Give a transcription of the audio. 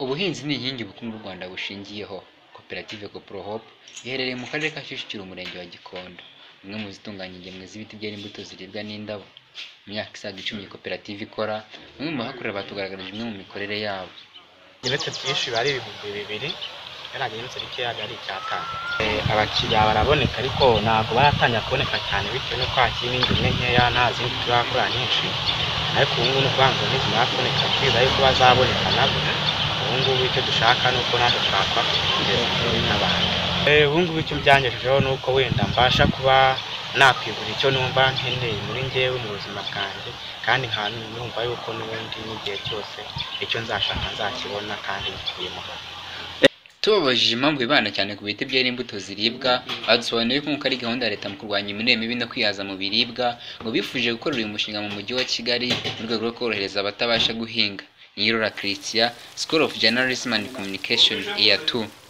Ubuhinzi ni inkingi ubukungu bw'u Rwanda bushingiyeho. Koperative Copro Hope iherereye mu karere ka Kicukiro umurenge wa Gikondo, imwe mu zitunganya ingemwe z'ibiti byera imbuto ziribwa n'indabo. Mu myaka isaga icumi iyi koperative ikora, bamwe mu bahakorera batugaragarije imwe mu mikorere yabo. ibintu byinshi biba ari ibihumbi bibiri biriya bintu bikeya biba ari icyatanu abakiriya baraboneka ariko ntabwo baratangira kuboneka cyane bitewe n'uko hakirimo ingemwe nkeya nta zindi turakora nyinshi ariko ubu ngubu ni ukuvuga ngo nizimara kuboneka twiza yuko bazaboneka nabo ubu ngubu icyo dushaka ni uko natwe twakora kugeza kuri n'abantu Eh, ubu ngubu icyo byangejejeho ni uko wenda mbasha kuba nakwigura icyo numva nkeneye muri njyewe mu buzima bwanjye kandi nkaba numva yuko n'ubundi n'igihe cyose icyo nzashaka nzakibona kandi gikuyemo Tubabajije impamvu bibanda cyane ku biti byera imbuto ziribwa, badusobanuriye ko nk'uko ari gahunda ya Leta mu kurwanya imirire mibi no kwihaza mu biribwa, ngo bifuje gukorera uyu mushinga mu Mujyi wa Kigali mu rwego rwo korohereza abatabasha guhinga. Niyirora Christian, School of Journalism and Communication, Year 2.